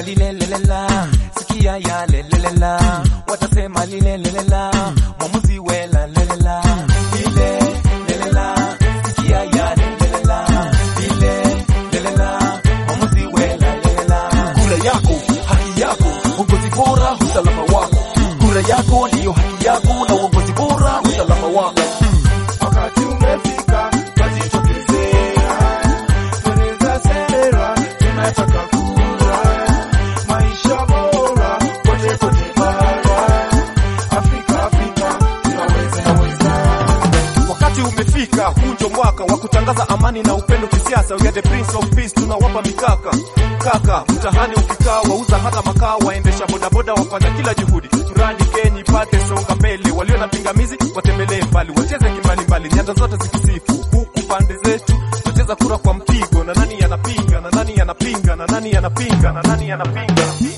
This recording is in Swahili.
lile lelela, sikia ya lelela, watasema lile lelela, mwamuzi wela lelela, lile lelela, sikia ya lelela, lile lelela, mwamuzi wela lelela. Kura yako haki yako, uongozi bora, usalama wako. Kura yako ndiyo haki yako, na uongozi bora, usalama wako. Wakati umefika wajitokezea, tueleza sera, tunataka kura, maisha bora kote kote bara, Afrika Afrika tunaweza weza. Wakati umefika, huu ndio mwaka wa kutangaza amani na upendo kisiasa. We are the prince of peace, tunawapa mikaka kaka. Mtahani ukikaa, wauza hata makaa, waendesha bodaboda wafanya kila juhudi, mradi Kenya ipate songa mbele. Walio na pingamizi watembelee mbali, wacheze kimbalimbali, nyanda zote zikisifu, huku pande zetu wacheza kura kwa mpigo, na nani anapinga, na nani anapinga, na nani anapinga, na nani anapinga